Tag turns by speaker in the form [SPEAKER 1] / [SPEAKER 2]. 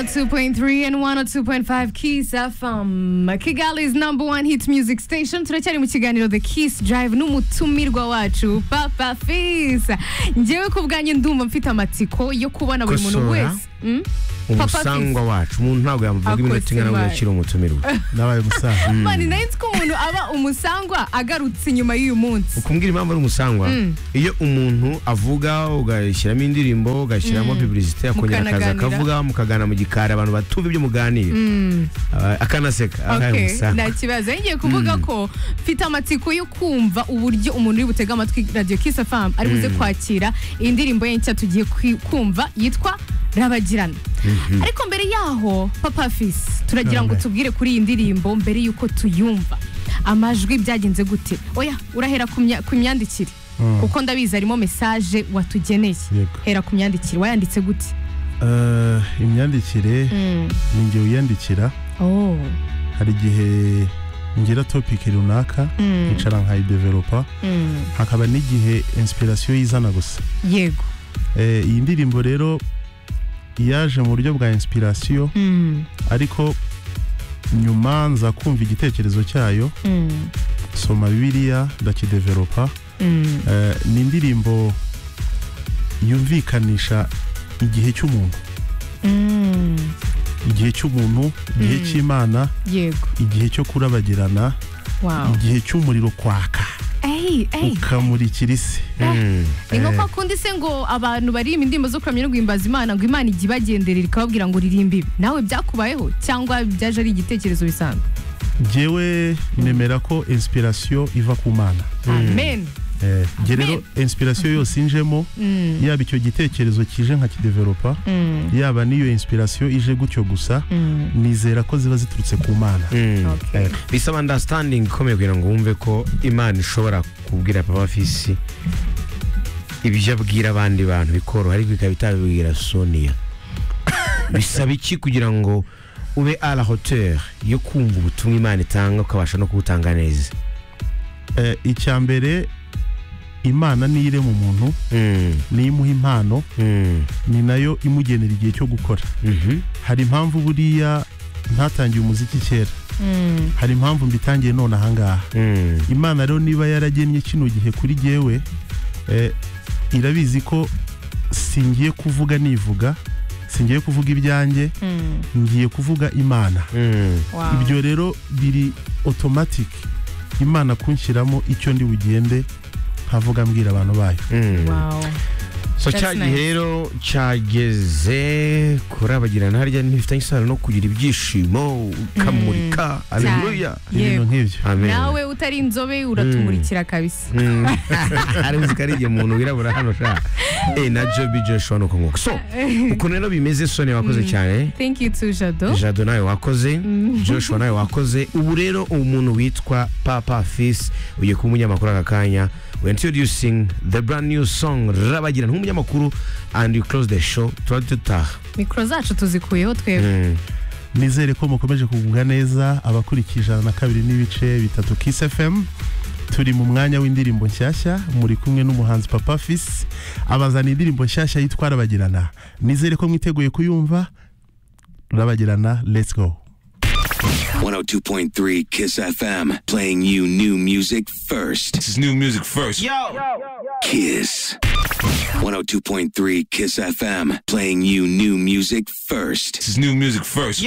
[SPEAKER 1] 102.3 and 102.5 Kiss FM Kigali's number one hit music station turacyari mu kiganiro The Kiss Drive n'umutumirwa wacu Papa Fizz njyewe ku bwanjye ndumva mfite amatsiko yo kubona buri muntu
[SPEAKER 2] Kosora.
[SPEAKER 1] wese Mm? Papa Fizz
[SPEAKER 2] umusangwa wacu umuntu ntabwo yamuvuga iminota
[SPEAKER 1] Akoze
[SPEAKER 2] ingana ngo
[SPEAKER 1] imbaye.
[SPEAKER 2] yakire umutumirwa
[SPEAKER 3] nabaye umusaza
[SPEAKER 1] Mani nari nzi ko umuntu aba umusangwa agarutse nyuma y'uyu munsi
[SPEAKER 2] ukumbwira impamvu ari umusangwa iyo umuntu avuga ugashyiramo indirimbo ugashyiramo biburisite akongera akaza
[SPEAKER 1] Mukanaganira.
[SPEAKER 2] akavuga mukagana mu gikari abantu batumva ibyo muganira Ah, akanaseka aha ari
[SPEAKER 1] Okay,
[SPEAKER 2] umusangwa
[SPEAKER 1] nta kibazo ngiye kuvuga ko mfite amatsiko yo kumva uburyo umuntu uri butega amatwi radiyo kisa famu ari buze kwakira indirimbo ye nshya tugiye kwi- kumva yitwa rabagirana ariko mbere yaho papa fisi turagira ngo
[SPEAKER 3] Amen.
[SPEAKER 1] tubwire kuri iyi ndirimbo mbere y'uko tuyumva amajwi byagenze gute oya urahera ku mya- ku myandikire
[SPEAKER 3] Mm.
[SPEAKER 1] kuko ndabizi harimo mesaje watugeneye
[SPEAKER 3] Yego.
[SPEAKER 1] hera ku myandikire wayanditse gute
[SPEAKER 3] Eh, imyandikire
[SPEAKER 1] Mm.
[SPEAKER 3] ni njye uyandikira
[SPEAKER 1] Oh.
[SPEAKER 3] hari igihe ngira topiki runaka
[SPEAKER 1] Mm.
[SPEAKER 3] nkicara nkayidevelopa
[SPEAKER 1] Mm.
[SPEAKER 3] hakaba n'igihe inspiration yizana gusa
[SPEAKER 1] yego
[SPEAKER 3] Eh, iyi ndirimbo rero yaje mu buryo bwa inspiration
[SPEAKER 1] Mm.
[SPEAKER 3] ariko nyuma nza kumva igitekerezo cyayo
[SPEAKER 1] Mm.
[SPEAKER 3] soma bibiliya ndakidevelopa
[SPEAKER 1] Mm.
[SPEAKER 3] Eh, ni indirimbo yumvikanisha igihe cy'umuntu
[SPEAKER 1] Mm.
[SPEAKER 3] igihe cy'umuntu igihe
[SPEAKER 1] Mm.
[SPEAKER 3] cy'imana
[SPEAKER 1] yego
[SPEAKER 3] igihe cyo kurabagirana
[SPEAKER 1] wow
[SPEAKER 3] igihe cy'umuriro kwaka
[SPEAKER 1] ey ey
[SPEAKER 3] ukamurikira isi
[SPEAKER 2] Mm.
[SPEAKER 1] ni nko
[SPEAKER 3] eh.
[SPEAKER 1] kwa kundi se ngo abantu baririmba indirimbo zo kuramya no guhimbaza imana ngo imana ijye ibagenderera ikababwira ngo uririmbe ibi nawe byakubayeho cyangwa byaje ari igitekerezo bisanzwe
[SPEAKER 3] ngewe nemera ko inspiration iva ku mana
[SPEAKER 1] amen
[SPEAKER 3] Eh, nge rero inspiration yose injemo
[SPEAKER 1] Mm,
[SPEAKER 3] yaba icyo gitekerezo kije nkakidevelopa
[SPEAKER 1] mm,
[SPEAKER 3] yaba n'iyo inspiration ije gutyo gusa
[SPEAKER 1] mm.
[SPEAKER 3] nizera ko ziba ziturutse ku mana
[SPEAKER 2] Mm.
[SPEAKER 1] Okay.
[SPEAKER 2] bisaba understanding ikomeye kugira ngo wumve ko imana ishobora kubwira papa fisi ibyo abwira abandi bantu bikoroha ariko ikaba itabibwira sonia bisaba iki kugira ngo ube a la hauteur yo kumva ubutumwa imana itanga ukabasha no kubutanga neza
[SPEAKER 3] Eh, icya mbere imana niyo irema umuntu
[SPEAKER 2] Mm,
[SPEAKER 3] niyo imuha impano
[SPEAKER 2] mm,
[SPEAKER 3] ni nayo imugenera igihe cyo gukora
[SPEAKER 2] mhm,
[SPEAKER 3] hari impamvu buriya ntatangiye umuziki kera
[SPEAKER 1] Mm,
[SPEAKER 3] hari impamvu mbitangiye none ahangaha
[SPEAKER 2] mm,
[SPEAKER 3] imana rero niba yaragennye kino gihe kuri jyewe eh, irabizi ko singiye kuvuga nivuga singiye kuvuga ibyanjye
[SPEAKER 1] mm.
[SPEAKER 3] ngiye kuvuga imana
[SPEAKER 2] mm.
[SPEAKER 1] Wow.
[SPEAKER 3] ibyo rero biri automatic imana kunshyiramo icyo ndi bugende nkavuga mbwira abantu bayo
[SPEAKER 2] Mm.
[SPEAKER 1] Wow.
[SPEAKER 2] so
[SPEAKER 1] That's
[SPEAKER 2] cya gihe
[SPEAKER 1] nice.
[SPEAKER 2] rero cyageze kurabagirana harya ntibifitanye isano no kugira ibyishimo ukamurika aleluya
[SPEAKER 3] ibintu
[SPEAKER 1] Yego.
[SPEAKER 3] nk'ibyo
[SPEAKER 2] amen
[SPEAKER 1] nawe utari inzobe uratumurikira kabisa
[SPEAKER 2] Mm. ari uzi ko ari igihe umuntu wirabura hano sha eh na Joby Joshua nuko nguko so ukuntu rero bimeze Sonia wakoze cyane
[SPEAKER 1] thank you to jado
[SPEAKER 2] Jado nawe wakoze Joshua nawe wakoze ubu rero umuntu witwa Papa Fis ugiye kuba umunyamakuru aka kanya we introducing the brand new song Rabagira nk'umunyamakuru and you close the show tuba dutaha
[SPEAKER 1] mikoro zacu tuzikuyeho twebwe
[SPEAKER 2] Mm.
[SPEAKER 3] nizere ko mukomeje kugubwa neza abakurikije ijana na kabiri n'ibice bitatu Kiss FM turi mu mwanya w'indirimbo nshyashya muri kumwe n'umuhanzi Papa Fis abazana indirimbo nshyashya yitwa Rabagirana nizere ko mwiteguye kuyumva Rabagirana let's go
[SPEAKER 4] 102.3 Kiss FM, playing you new music first.
[SPEAKER 5] This is new music first.
[SPEAKER 4] Kiss. 102.3 Kiss FM, playing you new music first.
[SPEAKER 5] This is new music first.